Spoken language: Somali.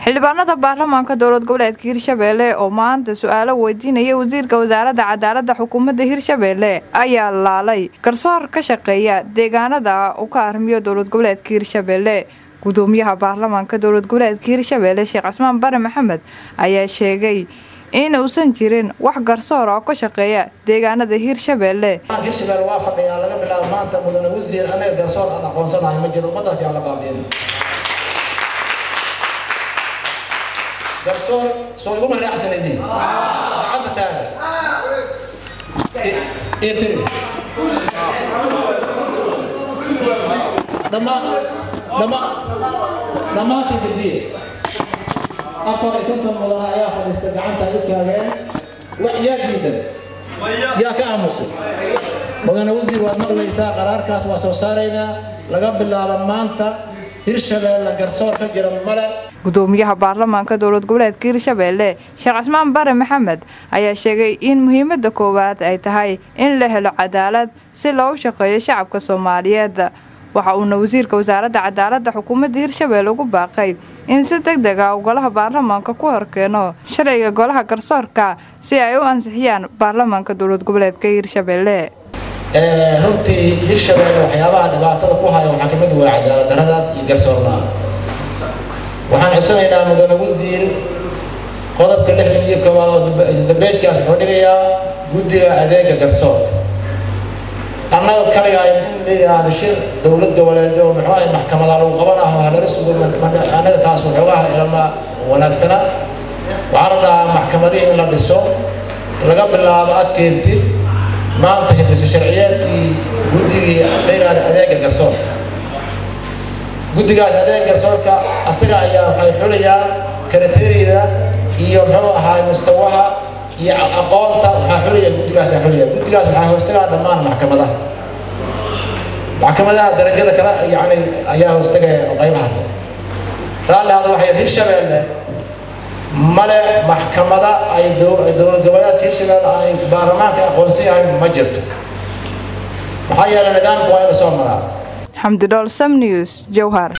xildhibaanada baarlamaanka dowlad goboleedka hirshabeelle oo maanta su-aalo weydiinaya wasiirka wasaaradda cadaaladda xukuumadda hirshabeelle ayaa laalay garsoor ka shaqeeya deegaanada uu ka armiyo dowlad goboleedka hirshabeelle gudoomiyaha baarlamaanka dowlad goboleedka hirshabeelle sheekh casmaan bare maxamed ayaa sheegay in uusan jirin wax garsoora oo ka shaqeeya deegaanada hirshabeelle hirshabelle waa fadhiyaa laga bilaabo maanta mudane wasiir anaga garsoor aan aqoonsanahay ma jiro ummadaas yaa la baabiin garsoor soo iguma raacsanidin cadda taaga iyo tiri dhammaan dhammaan dhammaantii dejiye afar iyo konton mudane ayaa fadhiista gacanta ay u taageen yaa diidan yaa ka aamusay mudane wasiir waad maqlaysaa qaraarkaas waa soo saaraynaa laga bilaabo maanta hirshabeelle garsoor ka jira male gudoomiyaha baarlamaanka dowlad goboleedka hirshabeelle sheekh casmaan bare maxamed ayaa sheegay in muhiimada koowaad ay tahay in la helo cadaalad si loogu shaqeeyo shacabka soomaaliyeed waxa uuna wasiirka wasaaradda cadaaladda xukuumadda hirshabeelle ugu baaqay in si deg deg ah uu golaha baarlamaanka ku horkeeno sharciga golaha garsoorka si ay u ansixiyaan baarlamaanka dowlad goboleedka hirshabeelle runtii hirshabeelle waxyaabaha dhibaatada ku haya waxaa kamid waa cadaalad daradaas iyo garsoorna waxaan cusanaynaa mudane wasiir qodobka lixdan iyo koowaad oo dambeejkaas wuxuu dhigayaa guddiga adeega garsoorka annaga kaligaa in la yidhaahdo shir dowlad goboleedyo muxuu ahay maxkamada lagu qabanaho halala sugo annaga taas waxoogaha ilama wanaagsana waxaan rabnaa maxkamadihii in la dhiso laga bilaabo adkeentid maanta hindisa sharciyeedkii guddigii la yidhaahdo adeega garsoorka guddigaas adeega garsoorka asaga ayaa waxay xulayaa karateeriyada iyo muxuu ahaay mustawaha iyo aqoonta waxaa xulaya guddigaas aa xulaya guddigaas waxaa hoostagaa dhammaan maxkamadaha maxkamadaha darajada kale yani ayaa hoostagaya qaybaha raalli hada waxay hirshabeelle male maxkamada ay dowlad goboleedka hirshabeelle ay baarlamaanka aqoonsan yahay ma jirto maxaa yeelay nidaamka waa in la soo maraa xamdi dhool sam news jowhar